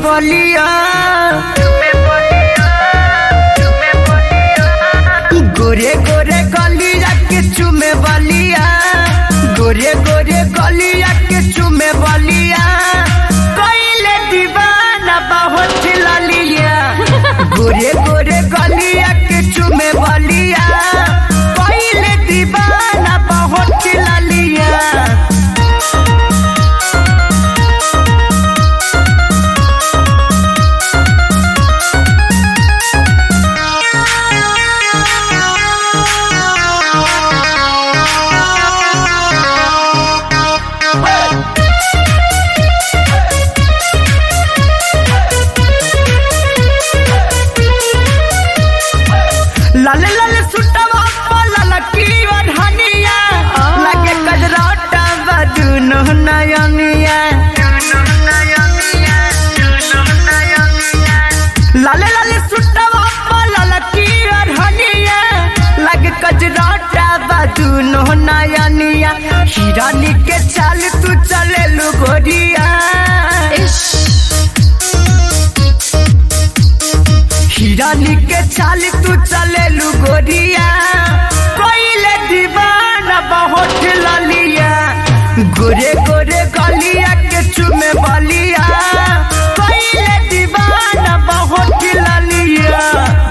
बलिया गोरे गोरे गलिया के चुमे बलिया गोरे गोरे गलिया के चुमे बलिया कइले दीवाना बहुत ललिया गोरे गोरे गलिया के चुमे बलिया कइले दीवाना बहुत ललिया लाल लाल सुटवा लाल की ओढ़निया लगे कजराटा बदुनो नयनिया लाल लाल सुटवा लाल की ओढ़निया लगे कजराटा बदुनो नयनिया हिरानी के चाल तू चले लू गोरिया हिरानी के चाल तू चले लू गोरिया कोइले दीवाना बहुत ललिया गोरे गोरे गलिया के चुमे बलिया कोइले दीवाना बहुत ललिया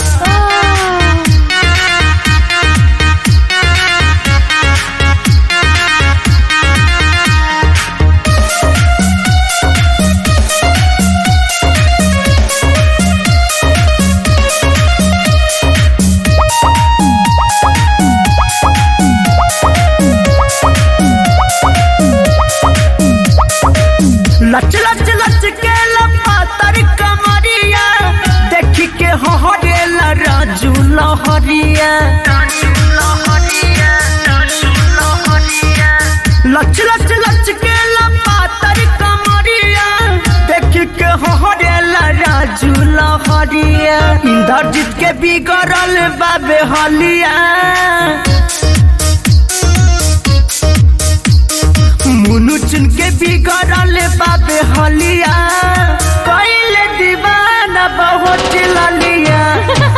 लच लच लच के लपातर कमरिया देखी के हरेला राजू लहरिया लच लच लच के लपातर कमरिया देखी के हरेला राजू लहरिया इंद्रजीत के बिगड़ल बाबे हलिया मुनु चुन के बिगड़ल बाबे हलिया कइले दीवाना बहुत ललिया